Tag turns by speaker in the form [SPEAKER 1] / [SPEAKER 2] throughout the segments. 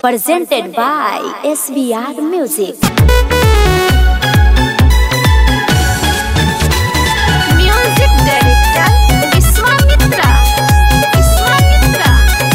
[SPEAKER 1] presented by SBR Music.
[SPEAKER 2] Music Director Viswamitra Viswamitra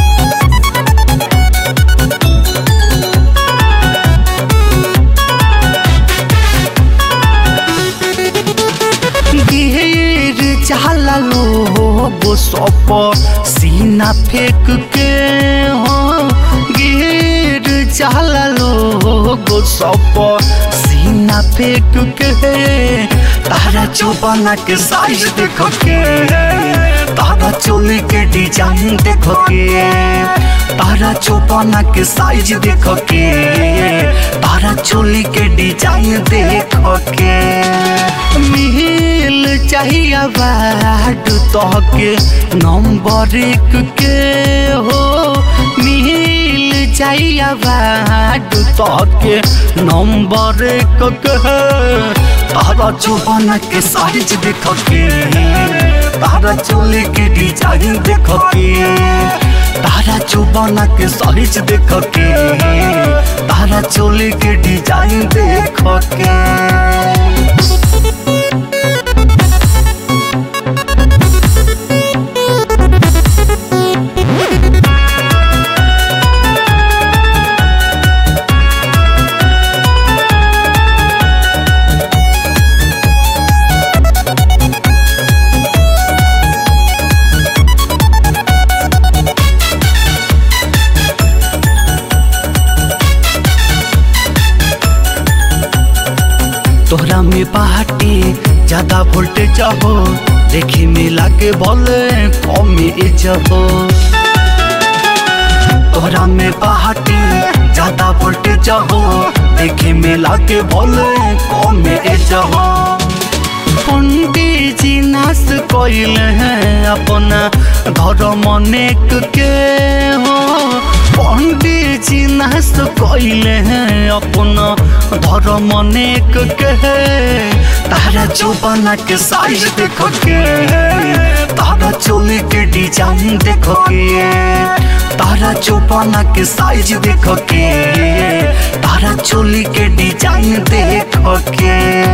[SPEAKER 3] गिर जाला लोग सप सीना फेंक के हो गिर जाला लोग सप सीना फेंक के तारा चौबना के साइज देखो के तारा चोली के डिजाइन देखो के तारा चौबना के साइज देखो के तारा चोली के डिजाइन देखो के मिल चाहिए बाट तहके नंबर एक के हो मिल चाहिए बाट तहके नंबर एक के तारा चौबन के साइज देख के तारा चोली के डिजाइन देख के तारा चौबन के साइज देख के तारा चोली के डिजाइन देख के तोहरा में बाटे ज्यादा वोल्टेज हो देखे में लागे बोले कम एज हो तोहरा में बाटे ज्यादा वोल्टेज हो देखे में लागे बोले कम एज हो पंडित जी नाश कैल हैं अपना धर्म अनेक के हो पंडित जी नाश कैल हैं अपना धर्म अनेक के तारा चौबना के साइज देखो के तारा चोली के डिजाइन देखो के तारा चौबना के साइज देखो के तारा चोली के डिजाइन देखो के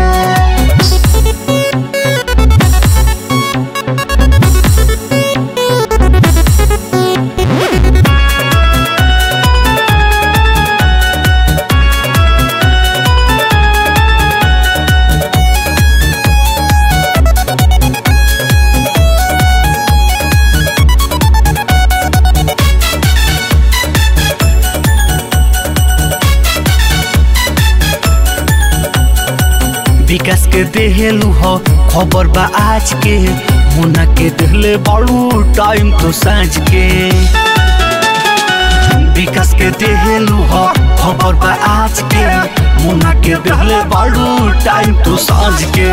[SPEAKER 3] विकास के देहलू हो खबर बा आज के मुना के देहले बड़ू टाइम तो साँझ के विकास के देहलू हो खबर बा आज के मुना के देहले बड़ू टाइम तो साँझ के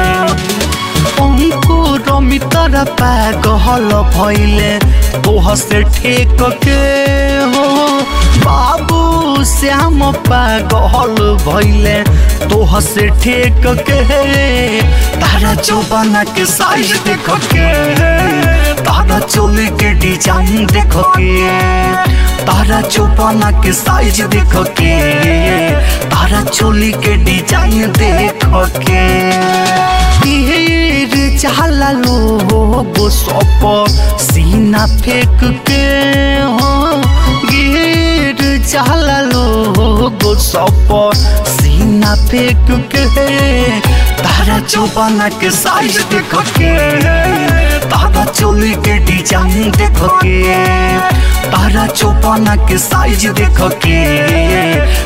[SPEAKER 3] अंकुर मित्र पागल भैले तोह से ठेक के हो बाबू श्याम पागल भैले तोह से ठेक के तारा चौबना के साइज देख के तारा चोली के डिजाइन देख के तारा चौबना के साइज देख के तारा चोली के डिजाइन देख के ढेर चाला लोग सप सीना फेंक के हो गिर चाला लोग सप सीना फेंक के तारा चौबना के साइज देख के तारा चोली के डिजाइन देख के तारा चौबना के साइज देख के